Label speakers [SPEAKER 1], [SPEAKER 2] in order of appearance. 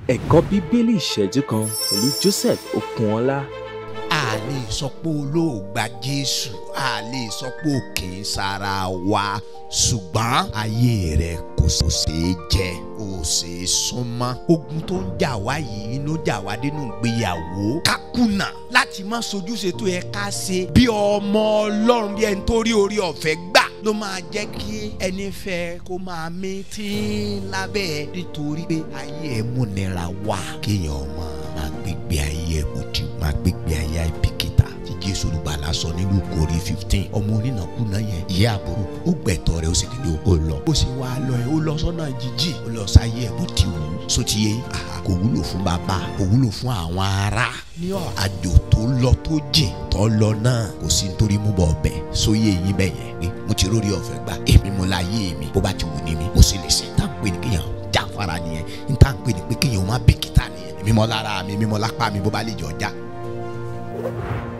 [SPEAKER 1] ẹ̀kọ́ bíbélì ìṣẹ́jú kan pẹ̀lú Joseph Okunọlá.
[SPEAKER 2] a lè sọ pé olóògbà jésù a lè sọ pé òkè ń sára wa ṣùgbọ́n ayé rẹ kò ṣeé jẹ kò ṣeé súnmọ́ ogun tó ń jà wá yìí ló jà wá nínú ìgbéyàwó kákùnà láti má sojúṣe tó yẹ ká ṣe bí ọmọ ọlọ́run bí ẹni tó rí orí ọ̀fẹ́ gbà ló máa jẹ́ kí ẹni fẹ́ kó máa mí tí lábẹ́ ẹ nítorí pé ayé ẹ múnira wá kéèyàn máa gbégbé ayé ẹ bó ti máa gbégbé ayé ẹ bìkítà tí jésù olùgbàlà sọ nílùú kórè fifteen ọmọ onínàkúnà yẹn ìyá àbúrò ó gbẹ̀tọ̀ rẹ̀ ó sì nílò ó lọ ó sì wá lọ ẹ ó lọ sọ́nà jíjì ó lọ sáyé ẹ bó ti wù ú sotiye kò wúlò fún bàbá kò wúlò fún àwọn ará ní àjò tó lọ tó jìn tó lọ náà kò sí nítorí mú bọ̀ ọbẹ̀ sóyè yín bẹ̀ yẹn pé mo ti rórí ọ̀fẹ́ gbà èmi mo láyé mi bó bá ti wù ní mi mo sì lè ṣe tá à ń pè ní kéèyàn jáfara nìyẹn ní tá à ń pè ní pé kéèyàn má bìkítà nìyẹn èmi mọ lára mi èmi mọ lápá mi bó bá lè jọ já.